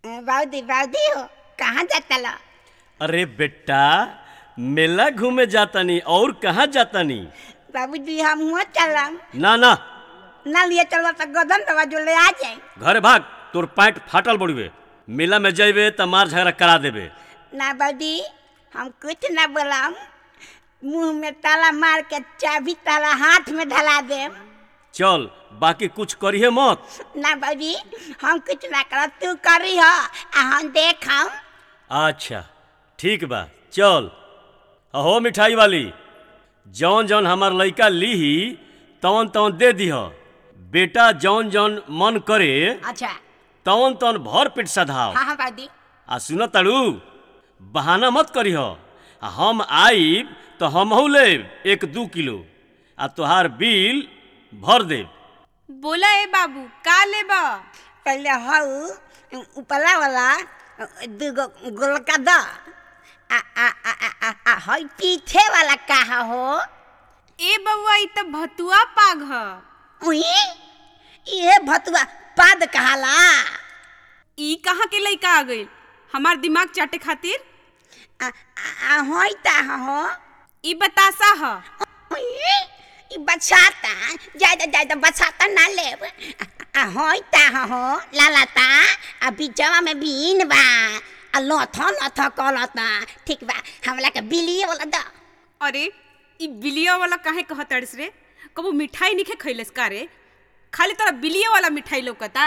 बाउदी बाउदी हो कहाँ जाता लो अरे बेटा मेला घूमे जातनी और कहाँ जातनी बाबूजी हम हुआ चलम ना ना ना लिए चलो तो गदन दवा जो ले आ जाए घरे भाग तोर पैंट फाटल बड़ुए मेला में जइबे त मार झगड़ा करा देबे ना बाबूजी हम कुछ ना बोलम मुंह में ताला मार के चाबी ताला हाथ में धला देम चल बाकी कुछ करिए मत ना बाबूजी हम कुछ ना करब तू करी हो आ हम देखम अच्छा ठीक बा चल अहो मिठाई वाली जौन जौन हमार लइका लीही तवन तवन दे दीह बेटा जौन जौन मन करे अच्छा तवन तवन भर पेट सधाव हाँ हाँ बाबूजी आ सुन ताड़ू बहाना मत करीह आ हम आइब तो हमहू लेब एक दू किलो आ तोहार बिल भर देब बोला ए बाबू का लेबा पहले हऊ उपला वाला दूगो गोलका द आ आ आ आ आ, आ हई पीछे वाला कहा हो ए बउआ ई त भतुआ पाग ह उही ये भतुआ पाद कहाला ई कहाँ के लइका आ गइल हमार दिमाग चाटे खातिर आ आ, आ हई ता हो ई बतासा ह उही, ई बचाता ज्यादा ज्यादा बचाता ना लेब आ हई ता हो लालाता आ बीचवा में बीन बा आ लथ लथ कलता ठीक बा हमला के बिलिए वाला द अरे ई बिलिया वाला काहे कहतड़स रे कबो मिठाई निखे खइलस का रे खाली तोरा बिलिया वाला मिठाई लौकता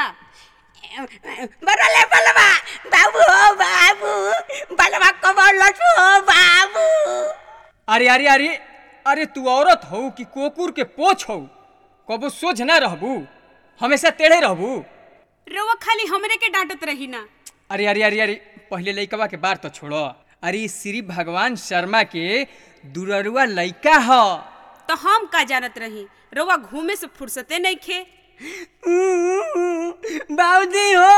बरले बलवा बाबू हो बाबू बलवा कबर लटू हो बाबू अरे अरे अरे अरे तू औरत हो कि कोकुर के पोछ हो कबो सोझ ना रहबू हमेशा टेढ़े रहबू रोवा खाली हमरे के डांटत रही ना अरे अरे अरे अरे पहले लइकवा के बार तो छोड़ो अरे श्री भगवान शर्मा के दुररुआ लइका ह तो हम का जानत रही रोवा घूमे से फुर्सते नहीं खे बाबूजी हो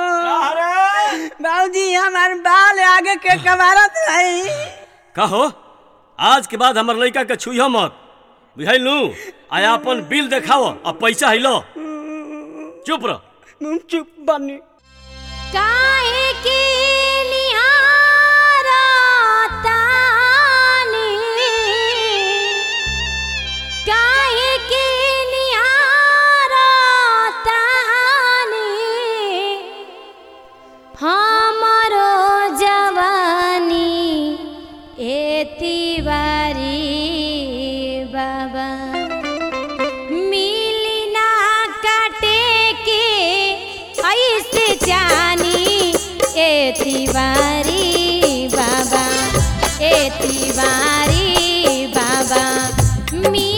बाबूजी हमार बाल आगे के कबारत रही कहो आज के बाद हमर लइका के छुइह मत बुझाइलू आया अपन बिल देखाव आ पैसा हिलो चुप रह चुप बनी काहे के निहारतानी काहे के निहारतानी हमरो जवानी एती बारी बाबा मिली ना काटे के ऐसे जानी एती बारी बाबा एती बारी बाबा मी